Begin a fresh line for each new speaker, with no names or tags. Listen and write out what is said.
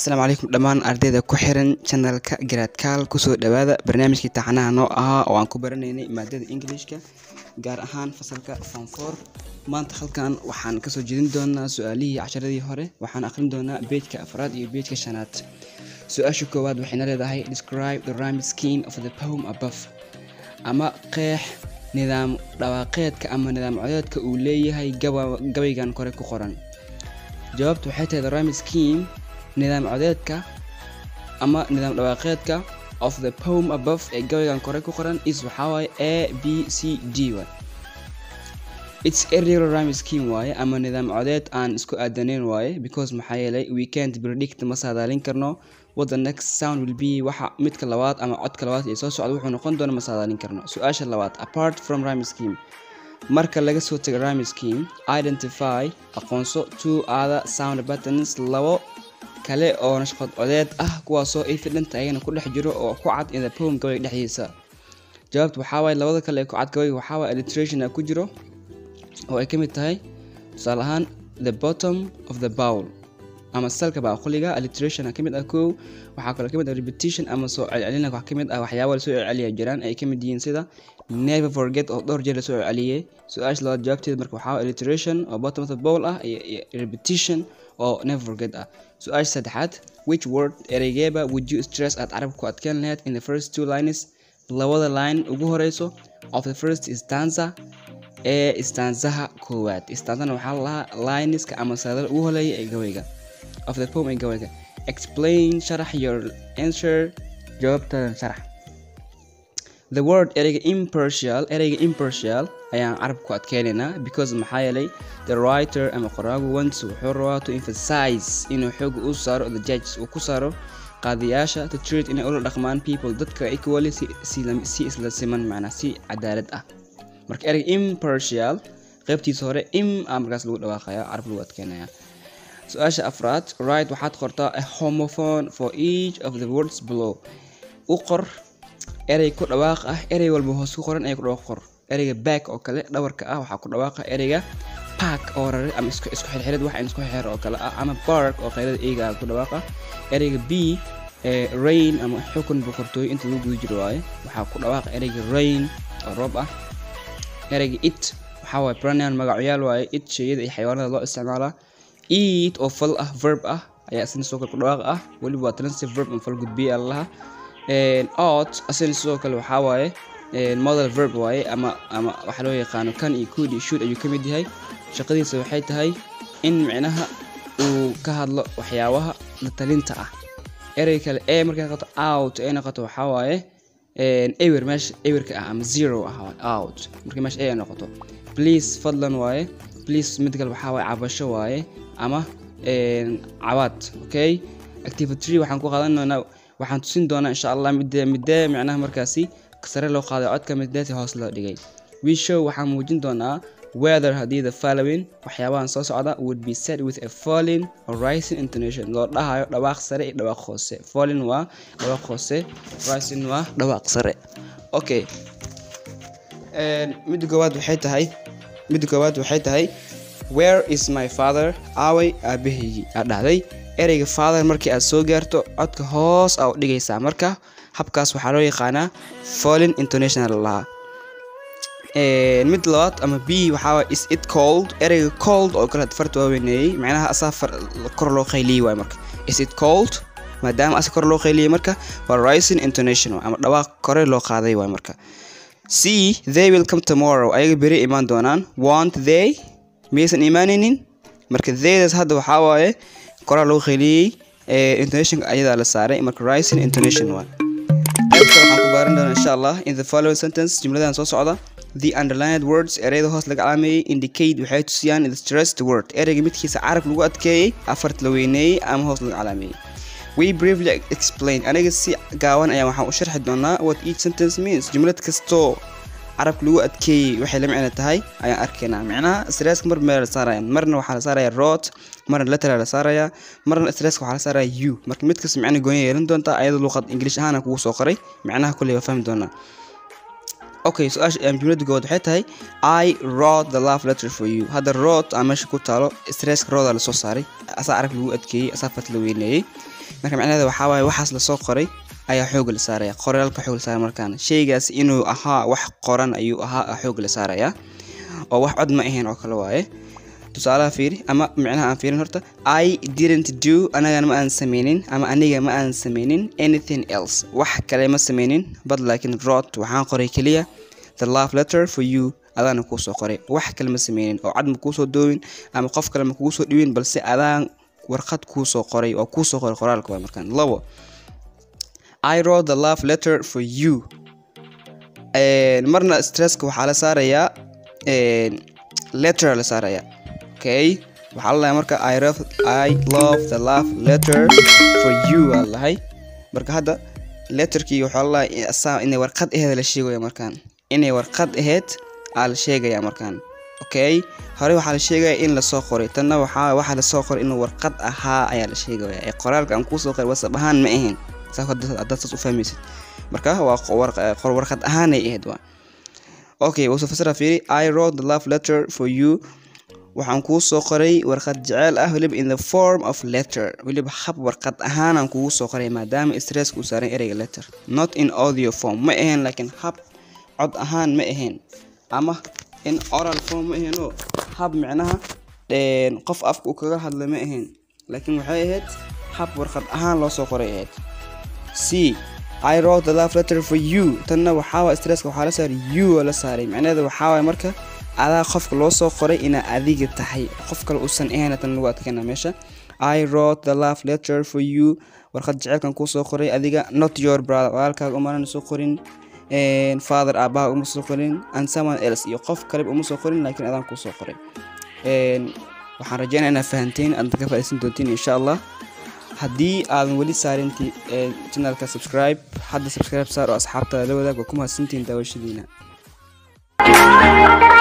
asalaamu calaykum dhammaan ardayda ku xiran janalka garaadkaal kusoo dhawaada barnaamijkii taxanaha noo ahaa oo aan ku baranaynay maadada ingilishka gaar ahaan fasalka form four maanta halkan waxaan kasoo jeedin doonaa su-aalihii casharadii hore waxaan aqrin doonaa beejka afraad iyo beejka shanaad su-aasha koowaad waxayna leedahay describe the rhyme scheme of the poem above ama qeex nidaam dhawaaqeedka ama nidaam codeedka uu leeyahay gaba- gabaygan kore ku qoran jawaabtu waxay tahay the rhyme scheme nidaam codeedka ama nidaam dhawaaqeedka of the poem above ee gabaygan kore ku qoran is waxaa waaye a b c d waay its irregular rhyme scheme waaye ama nidaam codeed aan isku aadanayn waaye because maxaa yeelay we can't predict ma saadaalin karno what the next sound will be waxa midka labaad ama codka labaad ee soo socda wuxuu noqon doona ma saadaalin karno su-aasha labaad apart from rhyme scheme marka laga soo tago rhyme scheme identify aqoonso two other sound patterns labo kale oo nashqad codeed ah kuwaasoo evident ayagana ku dhex jiro oo ku cad in the poem gabayga dhexdiisa jawaabtu waxaa waaye labada kale ee ku cad gabayga waxaa waaye alliteration ku jiro oo ay ka mid tahay tusaale ahaan the bottom of the bowl ama salka baaquliga alliteration ka mid ah kow waxaa kaloo ka mid ah repetition ama soo celcelina wax ka mid ah waxyaaba lasoo celceliya jiraan ay ka mid yihiin sida never forget oo dhowr jeer lasoo celceliyey su-aasha labaad jawaabteeda marka waxaa waaye alliteration oo bottom of the bowl ah iyo iyo repetition oo never forget ah su-aasha saddexaad which word ereygeeba would you stress aad carabka ku adkeyn lahayd in the first two lines labada line ugu horeyso of the first stanza ee istaansaha koowaad istaanzana waxaa lalahaa lineska ama saadada ugu holeeya ee gabayga of the poem ee gabayga explain sharax your answer jawaabtadan sharax the word ereyga impartial ereyga impartial ayaan carabka ku adkeynaynaa because maxaa yeelay the writer ama qoraagu once wuxuu rabaa to emphasize inuu xooga u saaro the judges uu ku saaro qaadiyaasha to treat inay ula dhaqmaan people dadka equally si, si, si isla siman macnaa si cadaalad ah marka ereyga impartial qaybtiisa hore im a markaas lagu dhawaaqaya carab lagu adkeynaya su-aasha afraad right waxaad qortaa a homophone for each of the words below u qor erey ku dhawaaq ah erey walba hoos ku qoran ee ku dhawaaq qor ereyga back oo kale dhawarka ah waxaa ku dhawaaqa ereyga park oo rare ama isku isku xirxirid wax in isku xir oo kale ah ama bark oo qaylada eega ku dhawaaqa ereyga b ee rain ama xukun boqortooyo inta lagu guda jiro waaye waxaa ku dhawaaqa ereyga rain oo roob ah ereyga it waxaa waaye pronoun magacyaal waaye it sheyada iyo xayawaanada loo isticmaalaa eat oo fal ah verb ah ayaa isna sidoo kale ku dhawaaq ah weliba waa transitive verb ama fal gudbiye allaha out asina sidoo kale waxaa waaye model verb waaye ama ama waxaa loo yaqaano kan iyo could iyo should ayuu ka mid yahay shaqadiisa waxay tahay in micnaha uu ka hadlo waxyaabaha la talinta ah erey kale ee markay noqoto out ay noqoto waxaa waaye ewer meesha ewerka ah ama zero ah out markay meesha ay noqoto please fadlan waaye please mid kale waxaa waaye cabasho waaye ama cabaad okay activity waxaan ku qaadan doonaa waxaan tusin doonaa insha allah midee midee micnaha markaasi sare loo qaaday codka mideeti hoos loo dhigay we show waxaan muujin doonaa whether haddii the following waxyaabahan soo socda would be said with a falling or rising intonation loo dhahayo dhawaaq sare iyo dhawaaq hoose falling waa dhawaaq hoose rising waa dhawaaq sare okay midda koowaad waxay tahay midda koowaad waxay tahay where is my father aaway aabahaygii aad dhahday ereyga father markii aad soo gaarto codka hoos aa u dhigaysaa marka habkaas waxaa loo yaqaanaa falling international lahaa mid labaad ama b waxaa is it cold ereyga cold oo kale farta waa weyneeyey macnaha asaa kor loo qayliyey waay marka is it cold maadaama asa kor loo qayliyey marka waa rising international ama dhawaaq kore loo qaaday waay marka c they will come tomorrow ayaga beri imaan doonaan want they miyaysan imaanaynin marka theydaas hadda waxaa waaye koraa lagu qayliyey intonationka ayadaa la saaray marka rising intonation waa qaybta waxaan ku baaran doonaa insha allah in the following sentence jumladan soo socda the underlined words ereyada hoos laga calaameeyey indicate waxay tusiyaan the stressed word ereyga midkiisa carab lagu adkeeyey afart la weyneeyey ama hoos laga calaameeyey we briefly explain aniga si gaaban ayaa waxaan u sharxi doonaa what each sentence means jumlad kastoo carabka lagu adkeeyey waxay la micno tahay ayaan arkaynaa micnaha stresska mar meel la saaraya marna waxaa la saaraya rot marna letter la saaraya marna stresska waxaa la saaraya u marka mid kasta micno gooni yeelan doontaa ayadoo luqad ingilish ahaan kugu soo qoray micnaha kulley waa fahmi doonaa okay su-aasha jumladda goowaad waxay tahay i wrote the love letter for you hadda rot aa meesha ku taalo stresska rooda lasoo saaray asaa carab lagu adkeeyey asaa fat la weyneeyey marka macnaheeda waxaa waaye waxaas lasoo qoray ayaa xoog la saaraya qoraalka xoog la saaraya markaan shaygaas inuu ahaa wax qoran ayuu ahaa xoog la saaraya oo wax cod ma ahayn oo kale waaye tusaalaha fiiri ama micnaha aan fiirin horta i didn't do anagana ma aan sameynin ama aniga ma aan sameynin anything else wax kale ma sameynin but laakiin wrote waxaan qoray keliya the love letter for you adaana kuu soo qoray wax kale ma sameynin oo cad ma kuusoo doowin ama qof kale ma kugu soo dhiwin balse adaan warqad kuu soo qoray oo kuu soo qoray qoraalka waa markaan labo I wrote the love letter for you marna stresska waxaa la saarayaa letter la saarayaa okay waxaa la lahay marka I love, I love the love letter for you aa lahay marka hadda letterkii waxaa la lahay asaa inay warqad aheed la sheegaya markaan inay warqad aheyd aa la sheegaya markaan okay hore waxaa la sheegaya in lasoo qoray tanna waxaa waxaa lasoo qoray inuu warqad ahaa ayaa la sheegaya ee qoraalka aan kuusoo qoray wasab ahaan ma ahayn haddaad saas u fahmaysid marka waa warqad ahaanay ahayd waa okay wuusoo fasira fiiri i wrote the love letter for you waxaan kuu soo qoray warqad jeceel ah weliba in the form of letter weliba hab warqad ahaanaan kugu soo qoray maadaama stresska uu saaran ereyga letter not in audio form ma ahayn laakiin hab cod ahaan ma ahayn ama in oral form ma ahayn oo hab micnaha qof afka uu kaga hadla ma ahayn laakiin waxay ahayd hab warqad ahaan loo soo qoray ahayd c I wrote the love letter for you tanna waxaa stresska waxaa la saaray you oo la saaray macnaheeda waxaa waay marka adaa qofka loo soo qoray inaa adiga tahay qof kale uusan ahayn tan lagu adkana meesha I wrote the love letter for you warqad jecelkan kuu soo qoray adiga not your brother walaalkaaga umaana soo qorin father aabaha uma soo qorin and someone else iyo qof kaleba uma soo qorin laakiin adaan kuu soo qoray waxaan rajeynaya inaad fahanteen aad ka faa'iidaysan doontiin insha allah haddii aadan weli saarinti channelka subscribe hadda subscribe saar oo asxaabtada la wadaag waa ku mahadsantihiin daawashadiina